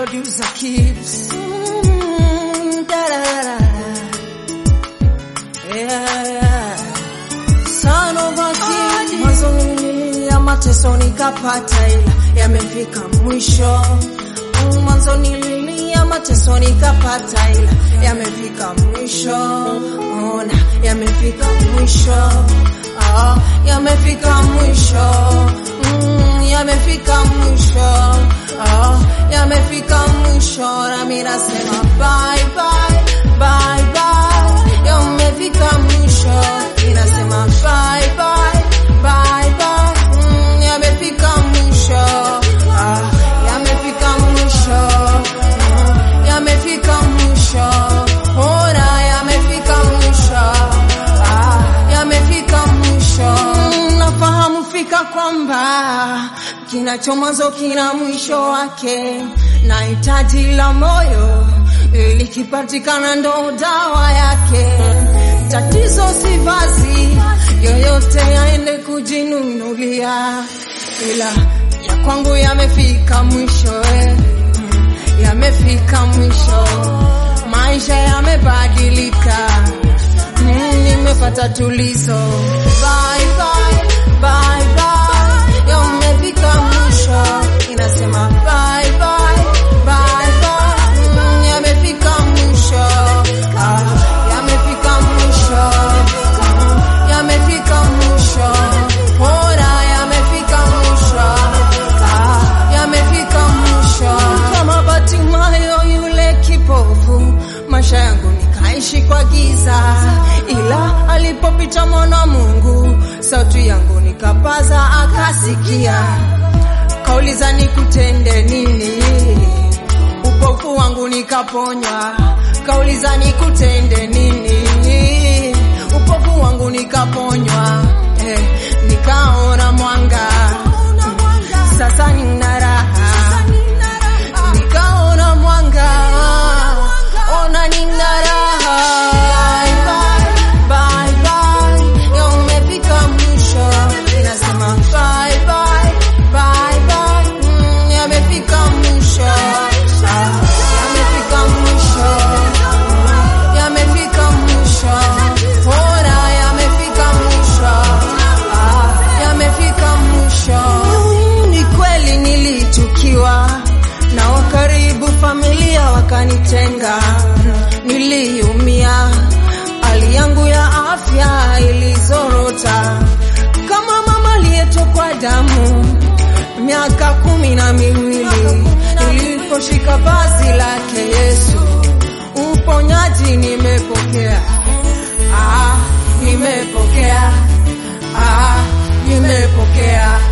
producer keeps. Mm, da da da da. Yeah, yeah. Son of a king. Mwanzo nililia mateso nikapata, ila yamefika mwisho. Mm, Mwanzo nililia mateso nikapata, ila yamefika mwisho. Ona, yamefika mwisho. Ah, yamefika mwisho. Mm, yamefika mwisho. Ah, yamefika mwisho. Nami nasema bye bye, bye bye. Yamefika mwisho. Inasema bye bye, bye bye. Mm, yamefika mwisho. Ah, yamefika mwisho. Mm, yamefika mwisho. Ona, yamefika mwisho. Ah, yamefika mwisho. Mm, nafahamu fika kwamba kinacho mwanzo kina mwisho wake, na hitaji la moyo likipatikana ndo dawa yake. Tatizo si vazi yoyote aende kujinunulia, ila ya kwangu yamefika mwisho eh. Mm, yamefika mwisho, maisha yamebadilika Mm, nimepata tulizo. Bye bye, bye bye. Yamefika mwisho. Inasema bye bye, bye bye. Mm, yamefika mwisho. Ah, yamefika mwisho. Mm, yamefika mwisho. Bora yamefika mwisho. Ah, yamefika mwisho. Kama Bartimayo yule kipofu, maisha yangu nikaishi kwa giza, ila alipopita mwana wa Mungu, sauti yangu nikapaza, akasikia, kauliza nikutende nini? Upofu wangu nikaponywa, kauliza nikutende nini? Upofu wangu nikaponywa, eh, nikaona mwanga, sasa nina raha, nikaona mwanga, ona nina raha. Bye, bye, bye, yamefika mwisho, inasema bye, bye, bye, bye, mm, yamefika mwisho, Ah, yamefika mwisho, Mm, yamefika mwisho, ona yamefika mwisho, Ah, yamefika mwisho. Mm, Ni kweli nilichukiwa na wakaribu familia wakanitenga, niliumia, hali yangu ya afya ilizorota kama mama aliyetokwa damu miaka kumi na miwili niliposhika vazi lake Yesu, uponyaji nimepokea, ah, nimepokea, ah, nimepokea